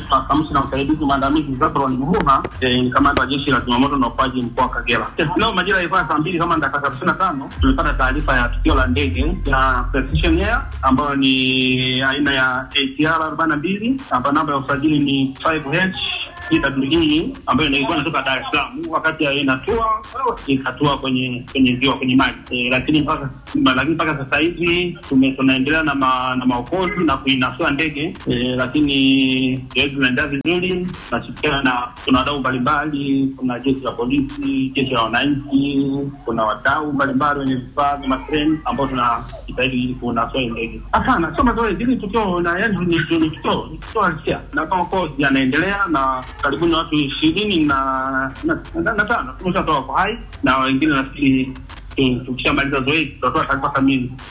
Naitwa kamishna msaidizi mwandamizi Zabron Mhuha, eh, ni kamanda wa jeshi la zimamoto na uokoaji mkoa wa Kagera. Eh, Leo majira ilikuwa saa mbili kama dakika thelathini na tano tulipata taarifa ya tukio la ndege ya Precision Air ambayo ni aina ya ATR arobaini na mbili ambayo namba ya usajili ni 5H hii ambayo ilikuwa inatoka Dar es Salaam, wakati inatua ikatua kwenye kwenye ziwa kwenye maji e, lakini mpaka lakini mpaka sasa hivi tume- tunaendelea na ma, na maokozi na kuinasua ndege e, lakini zoezi linaendelea vizuri. Tunashirikiana na kuna wadau mbalimbali, kuna jeshi la polisi, jeshi la wananchi, kuna wadau mbalimbali wenye vifaa vya matreni ambao tunajitahidi kunasua hii ndege. Hapana, sio mazoezi, hili tukio na yani ni ni- ni tukio ni tukio halisia, na maokozi yanaendelea na karibuni watu ishirini na na, na, na tano tumeshatoa kwa hai na wengine nafikiri tu- tukishamaliza zoezi tutatoa taarifa kamili